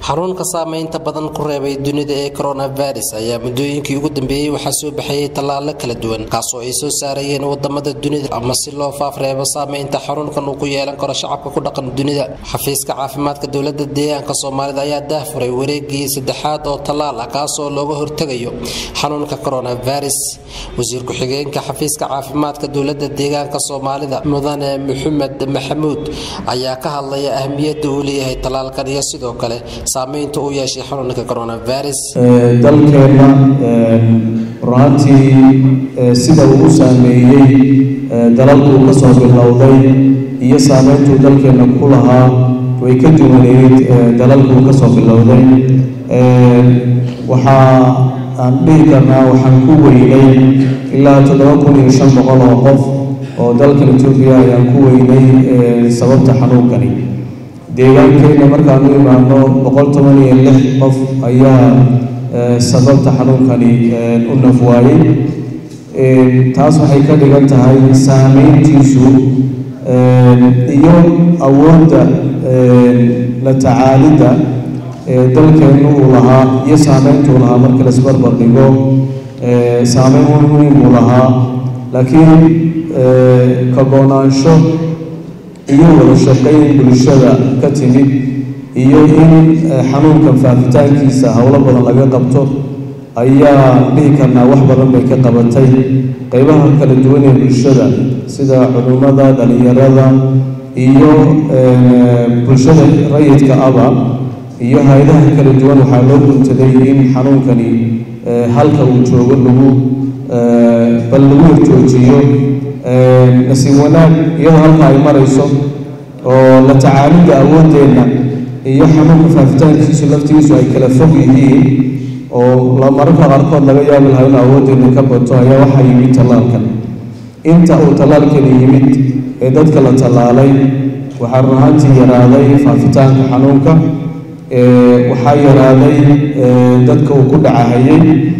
xanuunka saameynta badan ku reebay dunida ee coronavirus ayaa muddooyinkii ugu dambeeyey waxaa soo baxayay tallaalo kala duwan kaasoo ay soo saarayeen wadamada dunida ama si loo faafreebo saameynta xanuunkan uu ku yeelan karo shacabka ku dhaqan dunida xafiiska caafimaadka dowlada deegaanka soomaalida ayaa daahfuray wareegii saddexaad oo tallaal ah kaasoo looga hortegayo xanuunka coronavirus wasiir ku-xigeenka xafiiska caafimaadka dowlada deegaanka soomaalida mudane maxamed maxamuud ayaa ka hadlaya ahmiyadda uu leeyahay tallaalkan iyo sidoo kale saameynta uu yeeshay xanuunka coronavirus dalkeenna runaantii sida uu u saameeyey dalalkuu ka soo bilowday iyo saameyntuu dalkeenna ku lahaa way ka duwaneyd dalalkuu ka soo bilowday waxaa aan dhihi karnaa waxaan ku weynay ilaa toddoba kun iyo shan boqol oo qof oo dalkan etoobiya ayaan ku weynay sababta xanuunkani deegaankeenna markaan u imaano boqol toban iyo lix qof ayaa sababta xanuunkani u nafwaayey taas waxay ka dhigan tahay saameyntiisu iyo awoodda la tacaalidda dalkeennu uu lahaa iyo saameyntuu lahaa marka laisbarbar dhigo saameyn muhiim uu lahaa laakiin kagoonaansho iyo wada shaqayn bulshada ka timid iyo in xanuunkan faafitaankiisa howlo badan laga qabto ayaa dhihi karnaa wax badan bay ka qabatay qeybaha kala duwan ee bulshada sida culimmada dhalinyarada iyo bulshada rayidka aba iyo hay-adaha kala duwan waxaa loo guntaday in xanuunkani halka uu joogo lagu bal lagu horjoojiyo nasiib wanaag iyadoo halka ay marayso oo la tacaalidda awooddeenna iyo xanuunka faafitaankiisu laftigiisu ay kala fog yihiin oo mararka qaarkood laga yaabi lahaa in awooddeena ka bato ayaa waxaa yimid tallaalkan inta uu tallaalkani yimid ee dadka la tallaalay waxaa run ahaantii yaraaday faafitaanka xanuunka waxaa yaraaday dadka uu ku dhacahayay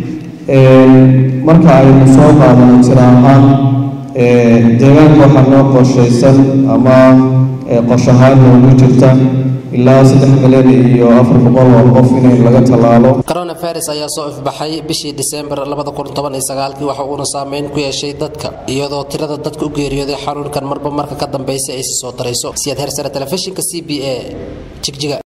marka aynu soo qaadano tira ahaan deegaanka waxaa noo qorshaysan ama qorshahaan noogu jirta ilaa saddex milyan iyo afar boqol oo qof in laga tallaalo coronavirus ayaa soo ifbaxay bishii disembar kii waxa uuna saameyn ku yeeshay dadka iyadoo tirada dadka u geeriyooday xanuunkan marba marka ka dambaysa ay si soo darayso siyaad hersare telefishinka c b a jigjiga